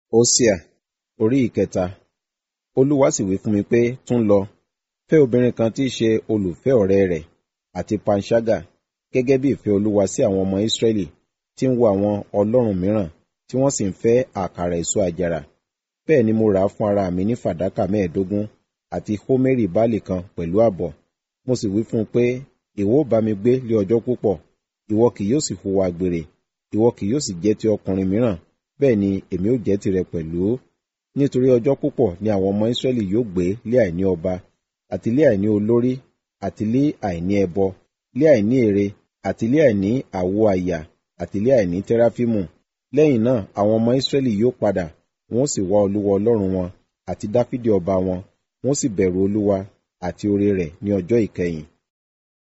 Hósíà orí ìkẹta Olúwa sì wí fún mi pé, tún lọ, fẹ́ obìnrin kan tí í ṣe olùfẹ́ ọ̀rẹ́ rẹ̀, àti panṣágà, gẹ́gẹ́ bí ìfẹ́ Olúwa sí àwọn ọmọ Ísírẹ́lì tí ń wo àwọn ọlọ́run mìíràn, tí wọ́n sì ń fẹ́ àkàrà èso àjàrà. Bẹ́ẹ̀ ni mo rà á fún ara mi ní fàdákà mẹ́ẹ̀ẹ́dógún, àti hómérì báálì kan pẹ̀lú ààbọ̀. Mo sì wí fún un pé, ìwọ ó bá mi gbé lé ọjọ́ púpọ̀, ìwọ kì yóò sì hùwà àgbèrè, ìwọ kì yóò sì jẹ́ ti ọkùnrin mìíràn, bẹ́ẹ̀ ni èmi ó jẹ́ tirẹ̀ pẹ̀lú. Nítorí ọjọ́ púpọ̀ ni àwọn ọmọ Ísírẹ́lì yóò gbé lé àìní ọba, àti lé àìní olórí, àti lé àìní ẹbọ, lé àìní ère, àti lé àìní àwo àyà, àti lé àìní tẹ́ráfímù. Lẹ́yìn náà àwọn ọmọ Ísírẹ́lì yóò padà, wọn ó sì wá Olúwa Ọlọ́run wọn, àti Dáfídì ọba wọn, wọn ó sì bẹ̀rù Olúwa àti oore rẹ̀ ní ọjọ́ ìkẹyìn.